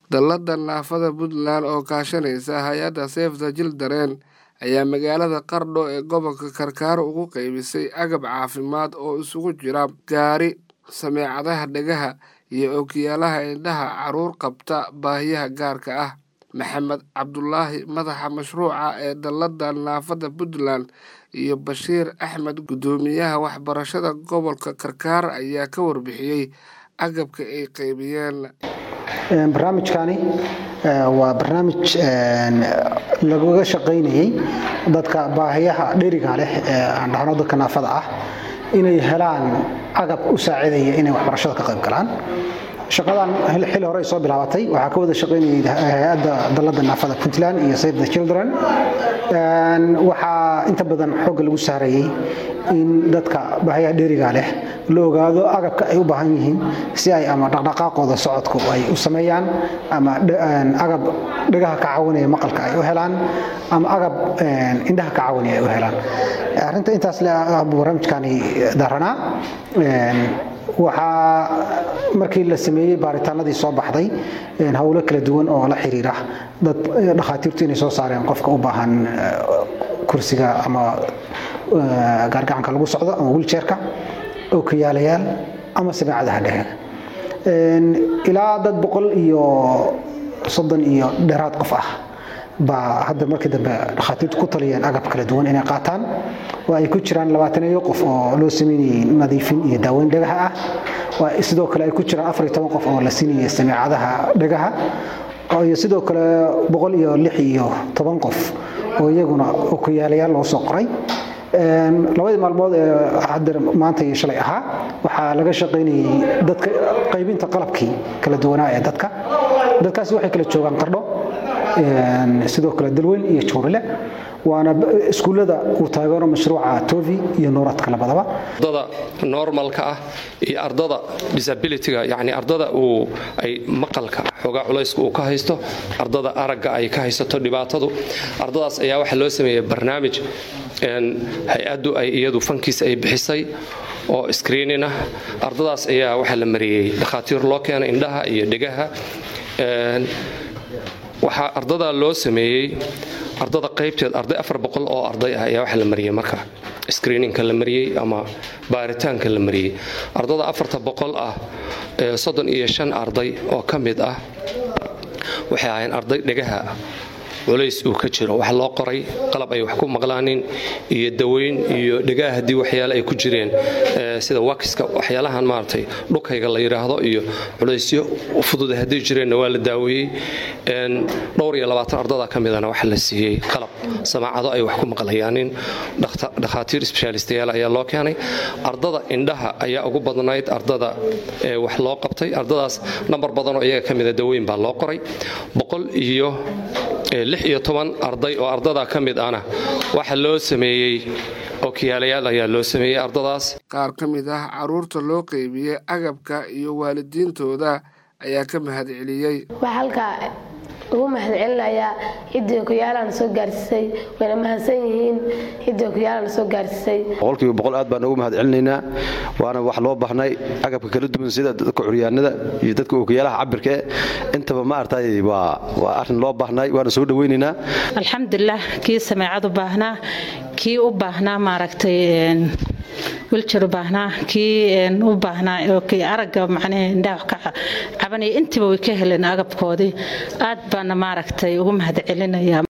Dallada naafada Puntland oo kaashanaysa hay'adda Save the Children ayaa magaalada Qardho ee gobolka Karkaro ugu qaybisay agab caafimaad oo isugu jira gaari, sameecadaha dhagaha, iyo ookiyaalaha indhaha carruur qabta baahiyaha gaarka ah. Maxamed Cabdulaahi madaxa mashruuca ee Dallada naafada Puntland iyo Bashiir Axmed guddoomiyaha waxbarashada gobolka Karkaro ayaa ka warbixiyay agabka ay qaybiyeen. barnaamijkani waa barnaamij lagaga shaqaynayay dadka baahiyaha dheriga leh ee aan dhahno dadka naafada ah inay helaan agab u saacidaya inay waxbarashada ka qayb galaan shaqadan xili hore ay soo bilaabatay waxaa ka wada shaqaynayay hay-adda dallada naafada puntland iyo save the children waxaa inta badan xoogga lagu saarayay in dadka baahiyaha dheriga leh la ogaado agabka ay u baahan yihiin si ay ama dhaqdhaqaaqooda socodku ay u sameeyaan ama agab dhagaha ka caawinaya maqalka ay u helaan ama agab indhaha ka caawinaya ay u helaan arrinta intaas le buu barnaamijkani daranaa waxaa markii la sameeyey baaritaanadii soo baxday howlo kala duwan oo la xiriira dad dhakhaatiirtu inay soo saareen qofka u baahan kursiga ama gaargacanka lagu socdo ama wiljeerka ookiyaalayaal ama sameecadaha dhehe ilaa dad boqol iyo soddon iyo dheeraad qof ah baa hadda markii dambe dhakhaatiirtu ku taliyeen agab kala duwan inay qaataan oo ay ku jiraan labaataneeyo qof oo loo sameynayay nadiifin iyo daaweyn dhagaha ah sidoo kale ay ku jiraan afar iyo toban qof oo la siinayay sameecadaha dhagaha iyo sidoo kale boqol iyo lix iyo toban qof oo iyaguna okuyaalayaal loo soo qoray labadii maalmood ee hadda maanta iyo shalay ahaa waxaa laga shaqaynayay dadka qaybinta qalabkii kala duwanaa ee dadka dadkaasi waxay kala joogaan qardho sidoo kale dalweyn iyo jowrile waana iskuullada uu taageero mashruuca tovi iyo nuuradka labadaba ardada normalka ah iyo ardada disabilityga yani ardada uu ay maqalka xoogaa culayska uu ka haysto ardada aragga ay ka haysato dhibaatadu ardadaas ayaa waxaa loo sameeyey barnaamij hay-addu ay iyadu fankiis ay bixisay oo screenin ah ardadaas ayaa waxaa la mariyey dhakhaatiir loo keenay indhaha iyo dhegaha waxaa ardada loo sameeyey ardada qaybteed arday afar boqol oo arday ah ayaa waxaa la mariyey marka screeninka la mariyey ama baaritaanka la mariyey ardada afarta boqol ah ee soddon iyo shan arday oo ka mid ah waxay ahayn arday dhegaha culays uu ka jiro waxa loo qoray qalab ay wax ku maqlaanin iyo daweyn iyo dhegaha haddii waxyaale ay ku jireen sida wakiska waxyaalahan maaragtay dhukayga la yidhaahdo iyo culaysyo fududa haddii jireenna waa la daaweeyey dhowr iyo labaatan ardada ka midana waxaa la siiyey qalab samaacado ay wax ku maqlayaanin dhakhaatiir sbeshaalistayaal ayaa loo keenay ardada indhaha ayaa ugu badnayd ardada wax loo qabtay ardadaas nambar badanoo iyaga ka mida daweyn baa loo qoray boqol iyo lix iyo toban arday oo ardada ka mid ahna waxaa loo sameeyey ookiyaalayaal ayaa loo sameeyey ardadaas qaar ka mid ah carruurta loo qaybiyey agabka iyo waalidiintooda ayaa ka mahadceliyey waxaa halkaa ugu mahadcelinayaa ciddii okiyaalana soo gaarsiisay wayna mahadsan yihiin ciddii okiyaalana soo gaarsiisay boqolkiiba boqol aad baan ugu mahadcelinaynaa waana wax loo baahnay agabka kala duwan sida dadka curyaanada iyo dadka okiyaalaha cabirka e intaba ma artay waa waa arrin loo baahnay waana soo dhawaynaynaa alxamdulilah kii sameecad u baahnaa kii u baahnaa maaragtay wiljar u baahnaa kii u baahnaa aragga macnaha indhaha ka cabanaya intiba way ka heleen agabkoodii aad baana maaragtay ugu mahadcelinaya